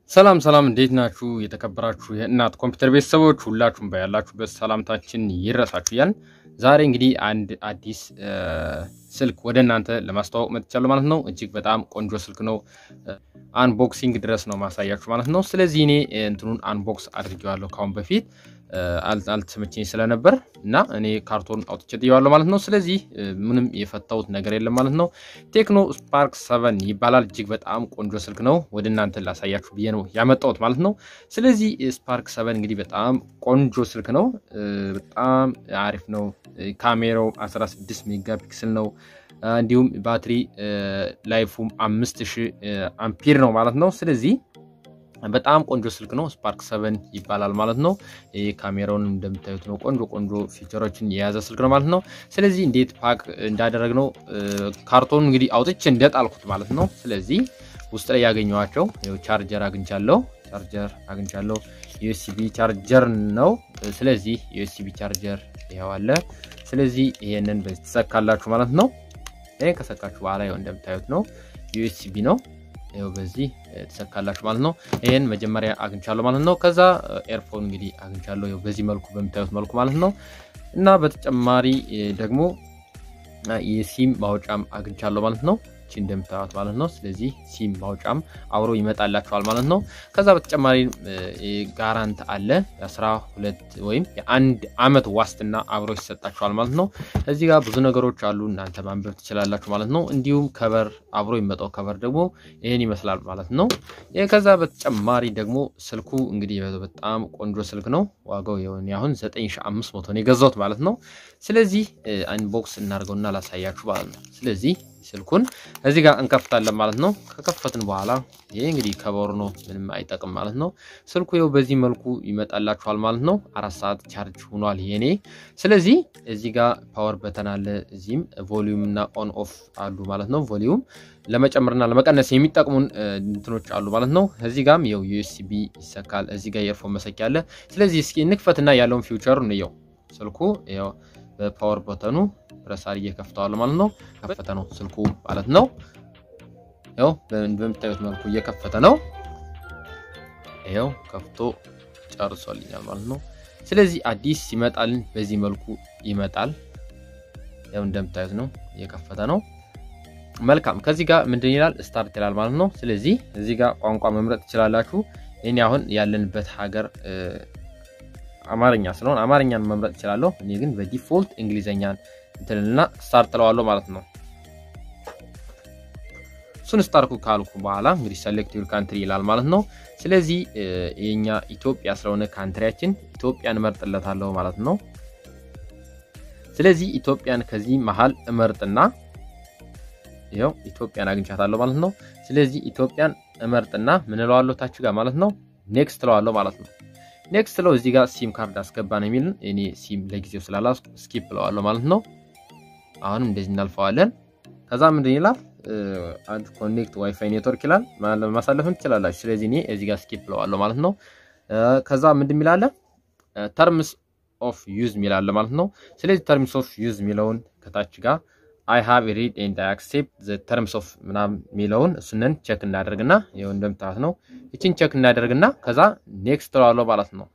ሰላም ሰላም፣ እንዴት ናችሁ? የተከበራችሁ የእናት ኮምፒውተር ቤተሰቦች ሁላችሁም ባያላችሁበት ሰላምታችን ይድረሳችሁ እያልን ዛሬ እንግዲህ አንድ አዲስ ስልክ ወደ እናንተ ለማስተዋወቅ መጥቻለሁ ማለት ነው። እጅግ በጣም ቆንጆ ስልክ ነው። አንቦክሲንግ ድረስ ነው ማሳያችሁ ማለት ነው። ስለዚህ እኔ እንትኑን አንቦክስ አድርጌዋለሁ ካሁን በፊት አልተመቸኝ ስለነበር እና እኔ ካርቶን አውጥቼ ጥየዋለሁ ማለት ነው። ስለዚህ ምንም የፈታሁት ነገር የለም ማለት ነው። ቴክኖ ስፓርክ ሰቨን ይባላል። እጅግ በጣም ቆንጆ ስልክ ነው። ወደ እናንተ ላሳያችሁ ብዬ ነው ያመጣሁት ማለት ነው። ስለዚህ ስፓርክ ሰቨን እንግዲህ በጣም ቆንጆ ስልክ ነው። በጣም አሪፍ ነው። ካሜራው 16 ሜጋ ፒክስል ነው። እንዲሁም ባትሪ ላይፉም 5000 አምፒር ነው ማለት ነው። ስለዚህ በጣም ቆንጆ ስልክ ነው። ስፓርክ ሰቨን ይባላል ማለት ነው። ይህ ካሜራውን እንደምታዩት ነው። ቆንጆ ቆንጆ ፊቸሮችን የያዘ ስልክ ነው ማለት ነው። ስለዚህ እንዴት ፓክ እንዳደረግነው ካርቶን እንግዲህ አውጥቼ እንደጣልኩት ማለት ነው። ስለዚህ ውስጥ ላይ ያገኘኋቸው ቻርጀር አግኝቻለሁ። ቻርጀር አግኝቻለሁ። ዩኤስቢ ቻርጀር ነው። ስለዚህ ዩኤስቢ ቻርጀር ይኸው አለ። ስለዚህ ይሄንን በዚህ ትሰካላችሁ ማለት ነው። ይሄን ከሰካችሁ በኋላ ይኸው እንደምታዩት ነው ዩኤስቢ ነው። ይኸው በዚህ ትሰካላችሁ ማለት ነው። ይሄን መጀመሪያ አግኝቻለሁ ማለት ነው። ከዛ ኤርፎን እንግዲህ አግኝቻለሁ ይኸው በዚህ መልኩ በምታዩት መልኩ ማለት ነው። እና በተጨማሪ ደግሞ የሲም ማውጫም አግኝቻለሁ ማለት ነው። እቺ እንደምታዩት ማለት ነው። ስለዚህ ሲም ማውጫም አብሮ ይመጣላችኋል ማለት ነው። ከዛ በተጨማሪ ጋራንት አለ የአስራ ሁለት ወይም የአንድ አመት ዋስትና አብሮ ይሰጣችኋል ማለት ነው። እዚህ ጋር ብዙ ነገሮች አሉ እናንተ ማንበብ ትችላላችሁ ማለት ነው። እንዲሁም ከበር አብሮ የሚመጣው ከበር ደግሞ ይህን ይመስላል ማለት ነው። ከዛ በተጨማሪ ደግሞ ስልኩ እንግዲህ በጣም ቆንጆ ስልክ ነው። ዋጋው የሆነ አሁን 9500 ነው የገዛሁት ማለት ነው። ስለዚህ አንቦክስ እናድርገውና ላሳያችሁ ማለት ነው። ስለዚህ ስልኩን እዚህ ጋር እንከፍታለን ማለት ነው። ከከፈትን በኋላ ይሄ እንግዲህ ከበሩ ነው፣ ምንም አይጠቅም ማለት ነው። ስልኩ ይኸው በዚህ መልኩ ይመጣላችኋል ማለት ነው። አራት ሰዓት ቻርጅ ሆኗል የኔ። ስለዚህ እዚህ ጋር ፓወር በተን አለ፣ እዚህም ቮሊዩም እና ኦን ኦፍ አሉ ማለት ነው። ቮሊዩም ለመጨመርና ለመቀነስ የሚጠቅሙን እንትኖች አሉ ማለት ነው። እዚህ ጋርም ይኸው ዩኤስቢ ይሰካል። እዚህ ጋር የኤርፎን መሰኪያ አለ። ስለዚህ እስኪ እንክፈትና ያለውን ፊውቸር እንየው። ስልኩ ይኸው በፓወር በተኑ ፕረስ አድርጌ ከፍተዋል ማለት ነው። ከፈተ ነው ስልኩ ማለት ነው። ያው በምታዩት መልኩ እየከፈተ ነው። ይኸው ከፍቶ ጨርሶልኛል ማለት ነው። ስለዚህ አዲስ ይመጣልን በዚህ መልኩ ይመጣል። ያው እንደምታዩት ነው እየከፈተ ነው። መልካም ከዚህ ጋር ምንድን ይላል ስታርት ይላል ማለት ነው። ስለዚህ እዚህ ጋር ቋንቋ መምረጥ ትችላላችሁ። እኔ አሁን ያለንበት ሀገር አማርኛ ስለሆነ አማርኛን መምረጥ እችላለሁ። እኔ ግን በዲፎልት እንግሊዘኛን እንትንና ስታርት ጥለዋለሁ ማለት ነው። እሱን ስታርኩ ካልኩ በኋላ እንግዲህ ሰሌክት ዩር ካንትሪ ይላል ማለት ነው። ስለዚህ የኛ ኢትዮጵያ ስለሆነ ካንትሪያችን ኢትዮጵያን እመርጥለታለሁ ማለት ነው። ስለዚህ ኢትዮጵያን ከዚህ መሀል እመርጥና ይኸው ኢትዮጵያን አግኝቻታለሁ ማለት ነው። ስለዚህ ኢትዮጵያን እመርጥና ምን እለዋለሁ ታች ጋር ማለት ነው ኔክስት እለዋለሁ ማለት ነው። ኔክስት ለው እዚህ ጋር ሲም ካርድ አስገባ ነው የሚልን እኔ ሲም ለጊዜው ስላላስኩ ስኪፕ እለዋለሁ ማለት ነው። አሁንም እንደዚህ እናልፈዋለን። ከዛ ምንድን ይላል አድ ኮኔክት ዋይፋይ ኔትወርክ ይላል። ማሳለፍን ትችላላችሁ። ስለዚህ እኔ እዚህ ጋር ስኪፕ እለዋለሁ ማለት ነው። ከዛ ምንድን የሚላለ ተርምስ ኦፍ ዩዝ የሚላለ ማለት ነው። ስለዚህ ተርምስ ኦፍ ዩዝ የሚለውን ከታች ጋር አይ ሃቭ ሪድ ኤንድ አይ አክሴፕት ዘ ተርምስ ኦፍ ምናምን የሚለውን እሱንን ቼክ እናደርግና ይኸው እንደምታዩት ነው። ይችን ቼክ እናደርግና ከዛ ኔክስት እለዋለሁ ማለት ነው።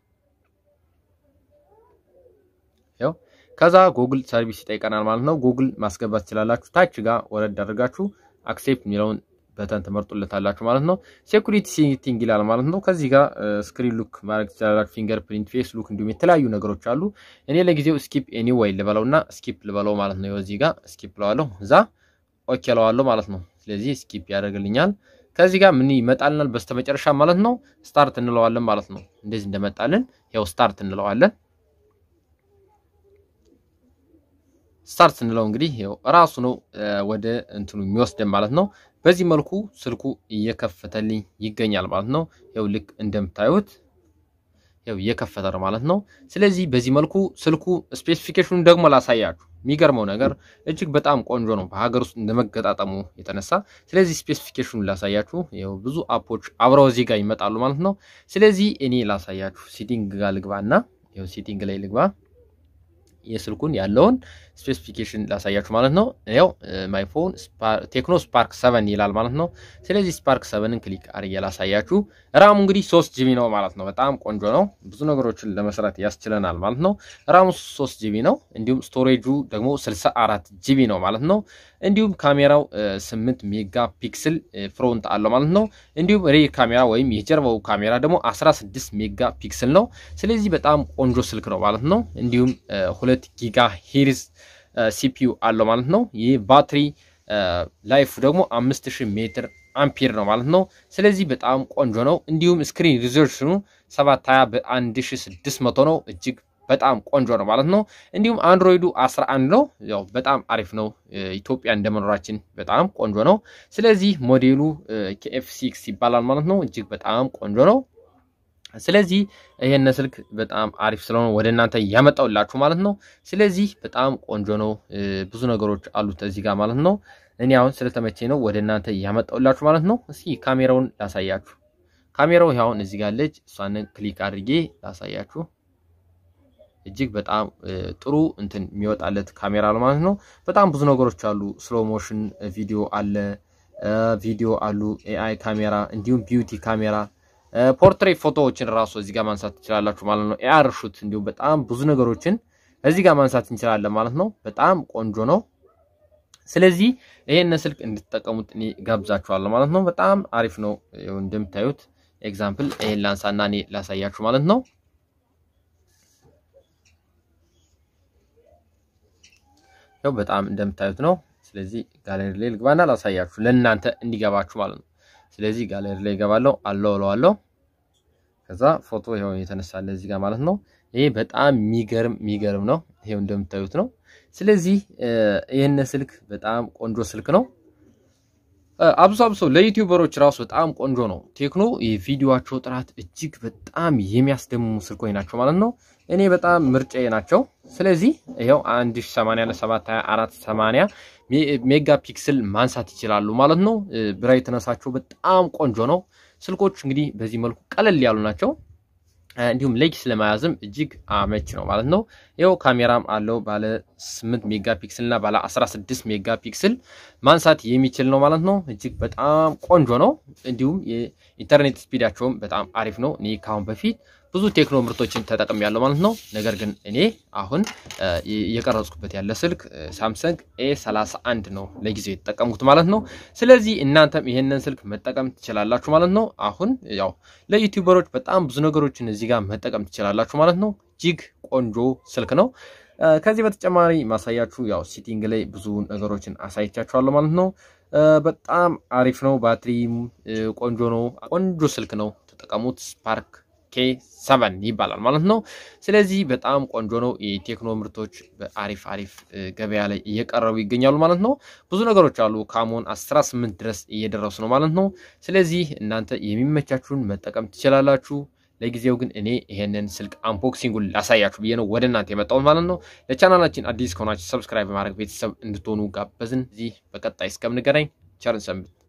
ይኸው ከዛ ጉግል ሰርቪስ ይጠይቀናል ማለት ነው። ጉግል ማስገባት ትችላላችሁ። ታች ጋር ወረድ አድርጋችሁ አክሴፕት የሚለውን በተን ትመርጡለታላችሁ ማለት ነው። ሴኩሪቲ ሴቲንግ ይላል ማለት ነው። ከዚህ ጋር ስክሪን ሉክ ማድረግ ትችላላችሁ። ፊንገር ፕሪንት፣ ፌስ ሉክ እንዲሁም የተለያዩ ነገሮች አሉ። እኔ ለጊዜው ስኪፕ ኤኒዌይ ልበለው እና ስኪፕ ልበለው ማለት ነው። እዚህ ጋር ስኪፕ ለዋለሁ፣ እዛ ኦኬ ለዋለሁ ማለት ነው። ስለዚህ ስኪፕ ያደርግልኛል። ከዚህ ጋር ምን ይመጣልናል በስተመጨረሻ ማለት ነው። ስታርት እንለዋለን ማለት ነው። እንደዚህ እንደመጣልን ያው ስታርት እንለዋለን። ስታርት ስንለው እንግዲህ ያው ራሱ ነው ወደ እንትኑ የሚወስደን ማለት ነው። በዚህ መልኩ ስልኩ እየከፈተልኝ ይገኛል ማለት ነው። ያው ልክ እንደምታዩት ያው እየከፈተ ነው ማለት ነው። ስለዚህ በዚህ መልኩ ስልኩ ስፔሲፊኬሽኑን ደግሞ ላሳያችሁ። የሚገርመው ነገር እጅግ በጣም ቆንጆ ነው በሀገር ውስጥ እንደመገጣጠሙ የተነሳ። ስለዚህ ስፔሲፊኬሽኑን ላሳያችሁ። ያው ብዙ አፖች አብረው እዚህ ጋር ይመጣሉ ማለት ነው። ስለዚህ እኔ ላሳያችሁ። ሲቲንግ ጋር ልግባና ያው ሲቲንግ ላይ ልግባ የስልኩን ያለውን ስፔሲፊኬሽን ላሳያችሁ ማለት ነው። ያው ማይፎን ቴክኖ ስፓርክ ሰቨን ይላል ማለት ነው። ስለዚህ ስፓርክ ሰቨንን ክሊክ አድርጌ ላሳያችሁ። ራሙ እንግዲህ ሶስት ጂቢ ነው ማለት ነው። በጣም ቆንጆ ነው። ብዙ ነገሮችን ለመስራት ያስችለናል ማለት ነው። ራሙ ሶስት ጂቢ ነው። እንዲሁም ስቶሬጁ ደግሞ ስልሳ አራት ጂቢ ነው ማለት ነው። እንዲሁም ካሜራው ስምንት ሜጋ ፒክስል ፍሮንት አለው ማለት ነው። እንዲሁም ሬ ካሜራ ወይም የጀርባው ካሜራ ደግሞ 16 ሜጋ ፒክስል ነው። ስለዚህ በጣም ቆንጆ ስልክ ነው ማለት ነው። እንዲሁም ሁለት ጊጋ ሄርዝ ሲፒዩ አለው ማለት ነው። ይህ ባትሪ ላይፉ ደግሞ 5000 ሜትር አምፒር ነው ማለት ነው። ስለዚህ በጣም ቆንጆ ነው። እንዲሁም ስክሪን ሪዞሉሽኑ 720 በ1600 ነው። እጅግ በጣም ቆንጆ ነው ማለት ነው። እንዲሁም አንድሮይዱ 11 ነው። ያው በጣም አሪፍ ነው። ኢትዮጵያ እንደመኖራችን በጣም ቆንጆ ነው። ስለዚህ ሞዴሉ ኬኤፍ ሲክስ ይባላል ማለት ነው። እጅግ በጣም ቆንጆ ነው። ስለዚህ ይሄን ስልክ በጣም አሪፍ ስለሆነ ወደ እናንተ ያመጣውላችሁ ማለት ነው። ስለዚህ በጣም ቆንጆ ነው። ብዙ ነገሮች አሉት እዚህ ጋር ማለት ነው። እኔ አሁን ስለተመቼ ነው ወደ እናንተ ያመጣውላችሁ ማለት ነው። እስኪ ካሜራውን ላሳያችሁ። ካሜራው አሁን እዚህ ጋር አለች። እሷንን ክሊክ አድርጌ ላሳያችሁ። እጅግ በጣም ጥሩ እንትን የሚወጣለት ካሜራ ነው ማለት ነው። በጣም ብዙ ነገሮች አሉ። ስሎ ሞሽን ቪዲዮ አለ፣ ቪዲዮ አሉ፣ ኤአይ ካሜራ እንዲሁም ቢዩቲ ካሜራ ፖርትሬት ፎቶዎችን ራሱ እዚህ ጋር ማንሳት ትችላላችሁ ማለት ነው። ኤአር ሹት እንዲሁም በጣም ብዙ ነገሮችን እዚህ ጋር ማንሳት እንችላለን ማለት ነው። በጣም ቆንጆ ነው። ስለዚህ ይሄን ስልክ እንድትጠቀሙት እኔ ጋብዛችኋለሁ ማለት ነው። በጣም አሪፍ ነው። እንደምታዩት ኤግዛምፕል ይሄን ላንሳና እኔ ላሳያችሁ ማለት ነው። ያው በጣም እንደምታዩት ነው። ስለዚህ ጋለሪ ላይ ልግባና ላሳያችሁ ለእናንተ እንዲገባችሁ ማለት ነው። ስለዚህ ጋለሪ ላይ እገባለሁ አለው እለዋለሁ። ከዛ ፎቶ ይኸው የተነሳለ እዚህ ጋር ማለት ነው። ይሄ በጣም የሚገርም የሚገርም ነው። ይሄው እንደምታዩት ነው። ስለዚህ ይህን ስልክ በጣም ቆንጆ ስልክ ነው። አብሶ አብሶ ለዩቲዩበሮች ራሱ በጣም ቆንጆ ነው። ቴክኖ የቪዲዮቸው ጥራት እጅግ በጣም የሚያስደምሙ ስልኮች ናቸው ማለት ነው። እኔ በጣም ምርጫዬ ናቸው። ስለዚህ ይኸው 1080 ለ724 80 ሜጋ ፒክስል ማንሳት ይችላሉ ማለት ነው። ብራይትነሳቸው በጣም ቆንጆ ነው። ስልኮች እንግዲህ በዚህ መልኩ ቀለል ያሉ ናቸው። እንዲሁም ሌግስ ለመያዝም እጅግ አመች ነው ማለት ነው። ይኸው ካሜራም አለው ባለ 8 ሜጋ ፒክስል እና ባለ 16 ሜጋ ፒክስል ማንሳት የሚችል ነው ማለት ነው። እጅግ በጣም ቆንጆ ነው። እንዲሁም የኢንተርኔት ስፒዳቸውም በጣም አሪፍ ነው። እኔ ካሁን በፊት ብዙ ቴክኖ ምርቶችን ተጠቅም ያለው ማለት ነው። ነገር ግን እኔ አሁን የቀረጽኩበት ያለ ስልክ ሳምሰንግ ኤ 31 ነው ለጊዜው የተጠቀምኩት ማለት ነው። ስለዚህ እናንተም ይሄንን ስልክ መጠቀም ትችላላችሁ ማለት ነው። አሁን ያው ለዩቲዩበሮች በጣም ብዙ ነገሮችን እዚህ ጋር መጠቀም ትችላላችሁ ማለት ነው። እጅግ ቆንጆ ስልክ ነው። ከዚህ በተጨማሪ ማሳያችሁ ያው ሲቲንግ ላይ ብዙ ነገሮችን አሳይቻችኋለሁ ማለት ነው። በጣም አሪፍ ነው። ባትሪም ቆንጆ ነው። ቆንጆ ስልክ ነው። ተጠቀሙት። ስፓርክ ኬ ሰቨን ይባላል ማለት ነው። ስለዚህ በጣም ቆንጆ ነው። የቴክኖ ምርቶች በአሪፍ አሪፍ ገበያ ላይ እየቀረቡ ይገኛሉ ማለት ነው። ብዙ ነገሮች አሉ። ካሞን 18 ድረስ እየደረሱ ነው ማለት ነው። ስለዚህ እናንተ የሚመቻችሁን መጠቀም ትችላላችሁ። ለጊዜው ግን እኔ ይሄንን ስልክ አንቦክሲንጉን ላሳያችሁ ብዬ ነው ወደ እናንተ የመጣሁት ማለት ነው። ለቻናላችን አዲስ ከሆናችሁ ሰብስክራይብ በማድረግ ቤተሰብ እንድትሆኑ ጋበዝን። እዚህ በቀጣይ እስከምንገናኝ ቸርን ሰንብት።